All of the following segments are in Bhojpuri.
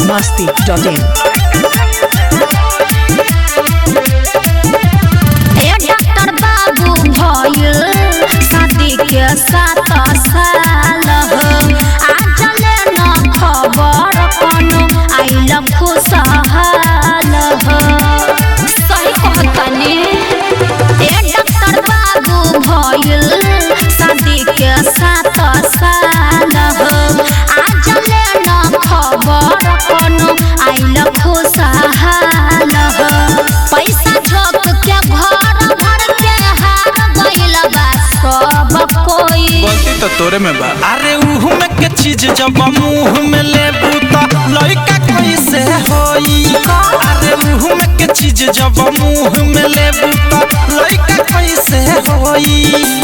masti.in. ए डॉक्टर बाबू भइल शादी के सात साल हो आज ले न खबर कोनो आइल खुशहाल हो सही कहतनी ए डॉक्टर बाबू भइल शादी के सात साल हो आज ले न खबर कोनो आइल खुशहाल हो पैसा झोंक के घर भर के हार गइल बा सब कोई गलती तो तोरे में बा अरे उह में के चीज जब मुंह में लेबू त लइका कैसे होई अरे उह में के चीज जब मुंह में लेबू त लइका कैसे होई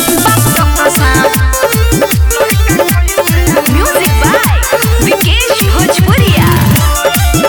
म्यूजिक बाय विकेश भोजपुरिया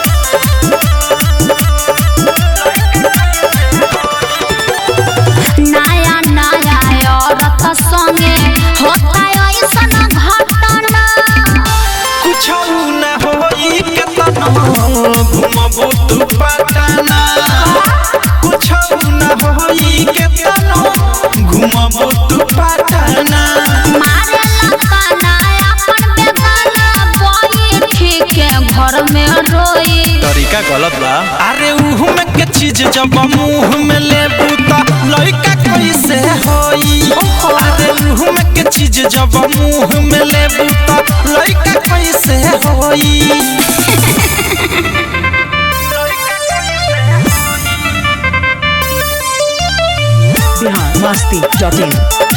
नया नया औरत संगे होता ऐसन घटना कुछ न होई केतनो घुमबू तू पटना कुछ न होई केतनो घुमबू तू पटना मारे लताना अपन बेगाना बैठी के घर में रोई तरीका गलत बा अरे उह में के चीज जब मुंह में लेबू त लइका कैसे होई अरे उह में के चीज जब मुंह में लेबू त लइका कैसे होई Bihar masti.in.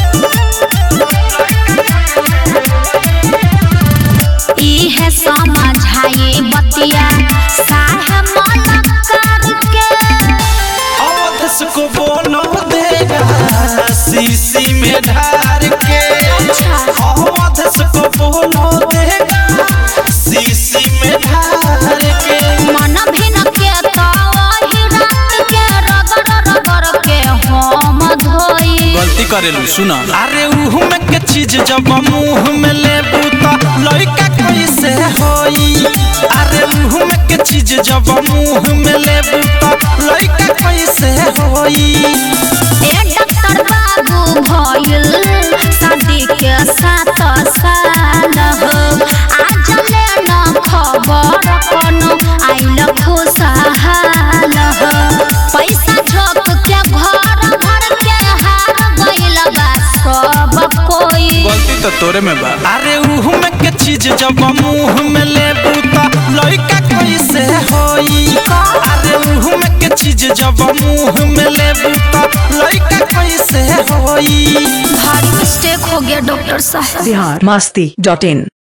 इहे समझाए बतिया साहे मन करके अवधस को बोलो देगा शीशी में ढार के अवधस को बोलो देगा शीशी में ढार के मन भिन के तो वही रात के रगड़ रगड़ के हम धोई गलती करेलू सुना अरे उह में के चीज जब मुंह में लेबू त लइका कैसे होई अरे उह में के चीज जब मुंह में लेबू त लइका कैसे होई ए डॉक्टर बाबू भइल शादी के सात साल हो आज ले न खबर कोनो आइल खुशहाल हो पैसा झोंक के घर भर के हार गइल बा सब कोई गलती तो तोरे में बा अरे उह में के चीज जब मुंह में लेबू त लइका कैसे होई अरे उह में के चीज जब मुंह में लेबू त लइका कैसे होई भारी मिस्टेक हो गया डॉक्टर साहब Bihar masti.in.